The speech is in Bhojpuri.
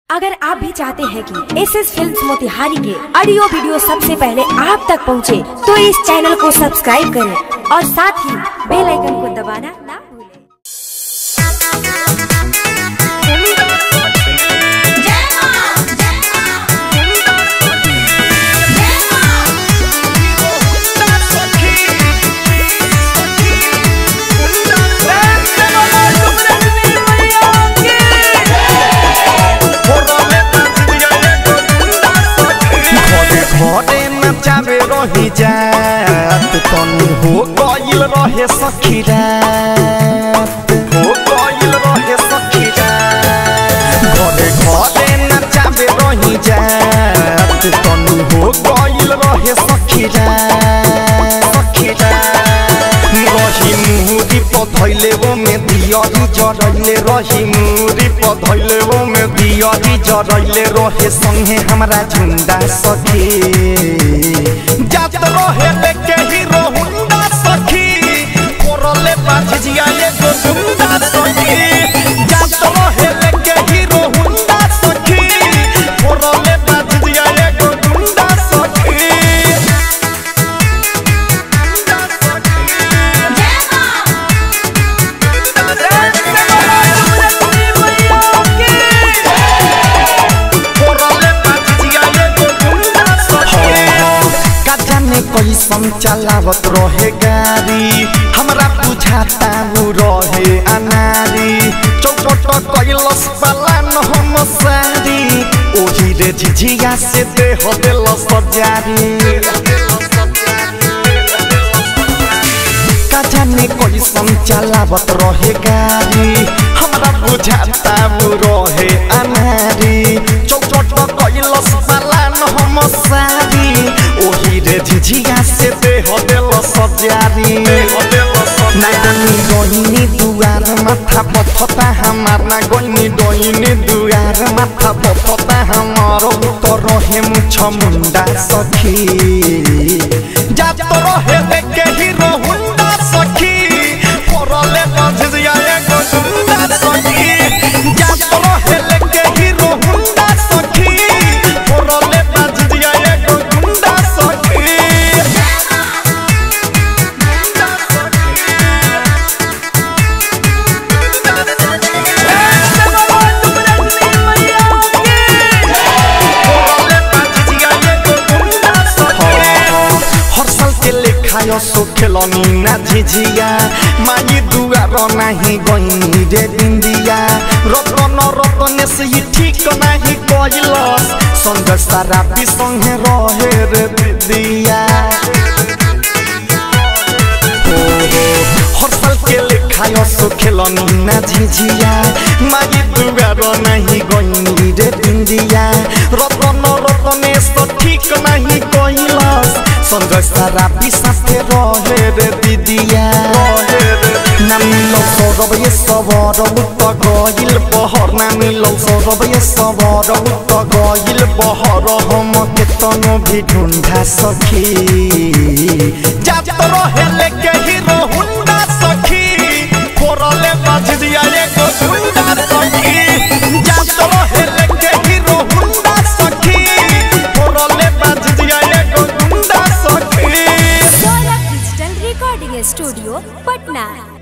अगर आप भी चाहते हैं कि एस एस फिल्म मोतिहारी के ऑडियो वीडियो सबसे पहले आप तक पहुंचे, तो इस चैनल को सब्सक्राइब करें और साथ ही बेल आइकन को दबाना ना भूलें। घरे घरे नचावे रही जात तनी हो गइल रहे सखी रात हो गइल रहे सखी रात घरे घरे नचावे रही जात तनी हो गइल रहे सखी रात सखी रात रही मुहुरी पधैले वो में दियरी जरैले रही मुहुरी पधैले वो में दियरी जरैले रहे संगे हमरा झुंडा सखी जात रहे लेके हीरो हुंडा सखी कोरले बाझिया एगो झुंडा सखी जात रहे लेके हीरो हुंडा सखी कोरले बाझिया एगो झुंडा सखी का जाने कैसन चलावत रहे गाड़ी हमरा बुझाता वो रहे अनारी चौपट कैलस पलान हम सारी ओही रे झिझिया से देह देल सजारी का जाने कैसन चलावत रहे गाड़ी हमरा बुझाता वो रहे अनारी चौपट कैलस पलान हम सारी ओही रे झिझिया से देह देल सजारी ना गनी डोइनी दुआर माथा पथता हमार ना गनी डोइनी दुआर माथा पथता हमार तो रहे मुछ मुंडा सखी जात रहे देखे हीरो हुंडा सखी परले बझिया एगो झुंडा सखी जात रहे लेके हीरो हुंडा सखी परले बझिया एगो झुंडा सखी हर साल के लेखायो सो खेलनी ना झिझिया माई दुआर नाही गईनी रे बिंदिया रतन रतने से ही ठीक नाही कइलस संग सारा संगे रहे रे दिदिया हर साल के लेखायो सो खेलनी ना झिझिया माई दुआर नाही गईनी रे बिंदिया रतन रतने से ठीक नाही कइलस संग सारा साथे रहे रे दिदिया ना मिलो सौरभ ये सबर उत गइल बहर ना मिलो सौरभ ये सबर उत गइल बहर हम के तनो भी ढूंढा सखी जात रहे लेके हीरो हुंडा सखी कोरले बझिया एगो झुंडा सखी जात रहे लेके हीरो हुंडा सखी कोरले बझिया एगो झुंडा सखी Saurabh digital recording studio Patna